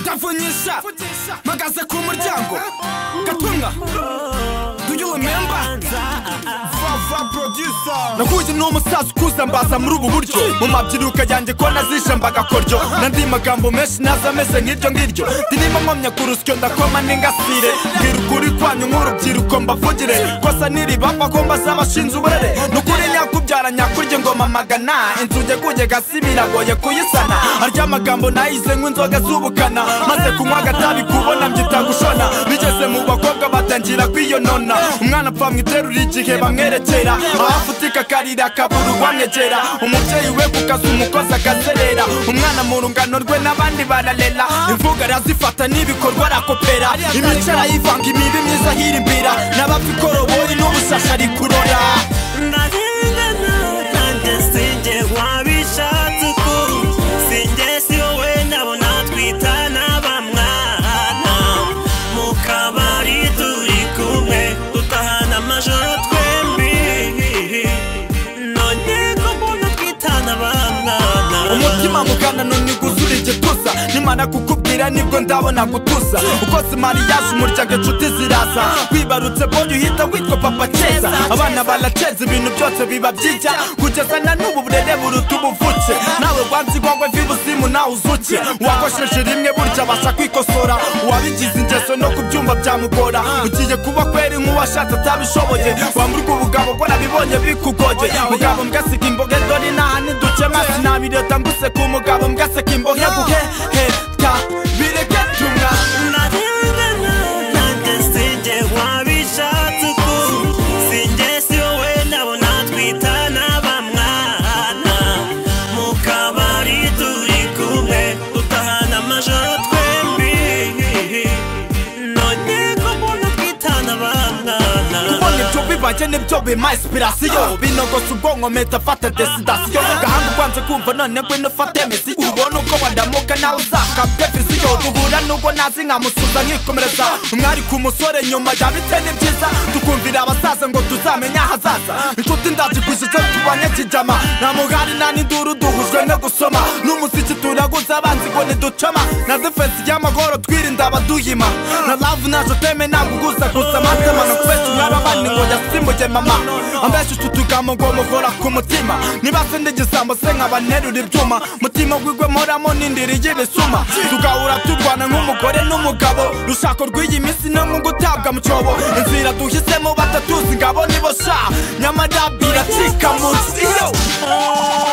ndavunyisha mpagaze ku muryango gatumwa do you remember vava producer nahuye n'umusaza ukuze mbaza muri ubu buryo mu mabyiruka yanjye ko nazishe mbagakoryo nandi magambo menshi naza ameze nk'iryo ngiryo ndinimo nkomya ku rusyo ndakoma n'ingasire mbwira ukuri kwanyu nk'urubyiruko mbavugire kosa niribapfa ko mbaza abashinze uburere nukuri nyakubyara nyakurya ingoma magana inzu yeguye gasi biragoye kuyisana arya magambo nayize nk'inzoga z'ubukana maze kunywa agatabi kubona mbyita gushona bigeze mu bakobwa batangira kwiyonona umwana apfa mwiterura igihe bamwerekera ahafutika akarira akabura ubamwegera umubyeyi we ku kazi umukozi akazerera umwana mu rungano rwe n'abandi bararera imvugo arazifata n'ibikorwa arakopera imico arayivanga imibi myiza ahirimbira n'abapfa ikoroboyi n'ubushashi ari kurora ndarengana nanjye sinjye wabishatse ukuri sinjye si wowe nabona twitana bamwana mu kabari turi kumwe dutahana amajoro twembi none ko mbona twitana bamwana umutima mugana none gusura igituza nimara kukubwira nibwo ndabona gutuza uko simariyaje umuryango inshuti ziraza wibarutse bonye uhita witwa papa keza abana barateza ibintu byose biba byijya kugeza na n'ubu burere buruta ubuvuke nawe rwanze igwagwe vibusimu nawe uzuke uwakosheje rimwe burya abasha kwikosora uwabigize ingeso no kubyumva byamugora ugiye kuba kweri nk'uwashatse atabishoboye wamburwa ubugabo bwo nabibonye bikugoye mugabo mbwasiga imboga dore naha ntiduce mazi nabireta mbuseka umugabo mbwaseka imboga guhe heta bireke tumwa ndarengana nanjye sinjye wabishatse ukuri sinjye si wowe nabona twitana bamwana mu kabari turi kumwe dutahana amajoro twembi none ko mbona twitana bamwana kubona ibyo bibaye nibyo bima inspirasiyo binogosa ubwonko mpita afata desidasiyo gahanga ubanza kumva none ngwino ufate misi ubona uko wadamuka nawe uzakabya viziyo duhura n'ubwo nazi nkamusuza nkikomereza umwari ku musore nyuma ya bite ni byiza tukumvira abasaza ngo tuzamenye ahazaza inshuti ndazigujije tubanye kijama nta mugari nta n'induru duhujwe no gusoma n'umuziki turaguza abanzi ngo ntiducama na defensi y'amahoro twirinda abaduhima na love naje teme ntabwo uguza gusa amatama no kubeshya umwari abandi ngo yasimbuke mama ambesha utu tugambo ngo muhora ku mutima niba se ndigisambo se nkaba nterura ibyuma mutima gwigwe mporamo n'indiri y'ibisuma tugahura turwana nk'umugore n'umugabo rushako rw'iyi minsi no mu gutabwa mu cyobo inzira duhisemo batatuzi ngabo nibo sha nyamara biracika munsi yo